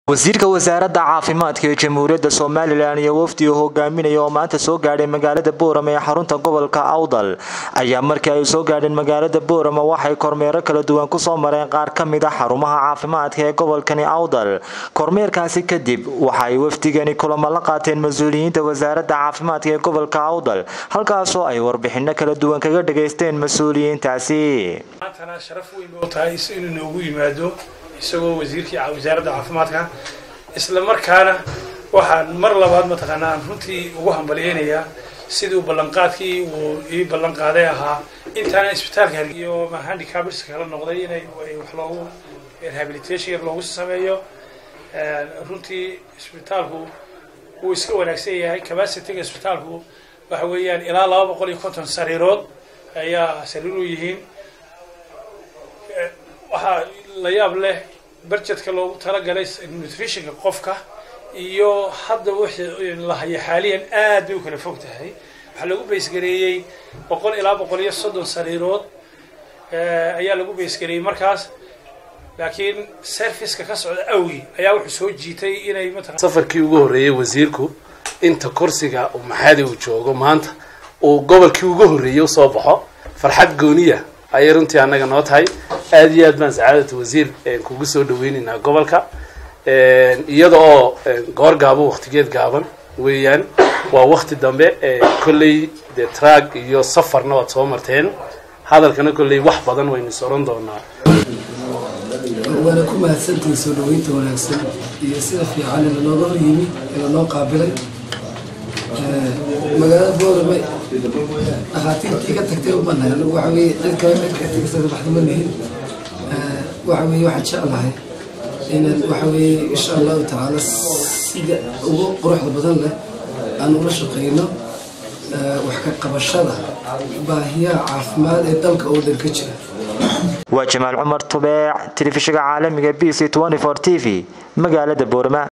wasiirka wasaaradda caafimaadka ee jamhuuriyadda somalilan iyo wafdi uu hogaaminaya oo maanta soo gaadhay magaalada boorama ee xarunta gobolka awdal ayaa markii ay soo gaadheen magaalada boorama waxay kormeero kala duwan kusoo mareen qaar ka mid a xarumaha caafimaadka ee gobolkani awdal kormeerkaasi kadib waxaay wafdigani kulamo la qaateen mas-uuliyiinta wasaaradda caafimaadka ee gobolka awdal halkaasoo ay warbixino kala duwan kaga dhageysteen mas-uuliyiintaasi maantana sharaf weyn oo tahay inuu noogu yimaado isagoo wasiirkii wasaaradda caafimaadka isla markaana waxaan mar labaad mataqaanaa aan runtii ugu hambalyeynayaa siduu ballanqaadkii uu ii ballan qaaday ahaa intaana isbitaalka iyo handicabs kala noqday inay wax loogu rehabilitation yar loogu sameeyo runtii isbitaalku wuu iska wanaagsan yahay capacityga isbitaalku waxa weeyaan ilaa laba boqol iyo konton sariirood ayaa sariir u yihiin waxaa la yaab leh barjedka loogu talagalay nutritionka qofka iyo hadda wixii la haya xaaliyan aad bay u kala fog tahay waxaa lagu baysgareeyey boqol ilaa boqol iyo soddon sariirood ayaa lagu baysgareeyey markaas laakiin serviceka ka socda awgi ayaa wuxuu soo jiitay inay mataqan safarkii ugu horreeyey wasiirku inta kursiga uu maxadi uu joogo maanta uu gobolkii ugu horreeyey usoo baxo farxad gooniya ayay runtii annaga noo tahay aada iyo aad baan sacaadata wasiir kugu soo dhaweyneynaa gobolka iyada oo goor gaabo waktigeed gaaban weeyaan waa wakti dambe kolley dee trag iyo safarna waad soo marteen hadalkana kolley wax badan waynu is oran doonaa waana ku mahadsantihin soo dhaweynta wanaagsan iyo sida fiican ee lanooga hor yimi ee lanoo qaabilay magaalada boorame dhakhaatiirtii ka tagtay umanahay anagu waxa weye cid kale cid ka tagaysada baxda ma lihin waxa weye waxaan jeclahay inaan waxa weye insha allahu tacaala sida ugu quruxda badan leh aan ula shaqeyno wax ka qabashada baahiyaha caafimaad ee dalka oo dhan ka jira waa jamaal cumar tubeec telefishinka caalamiga b c t v magaalada boorama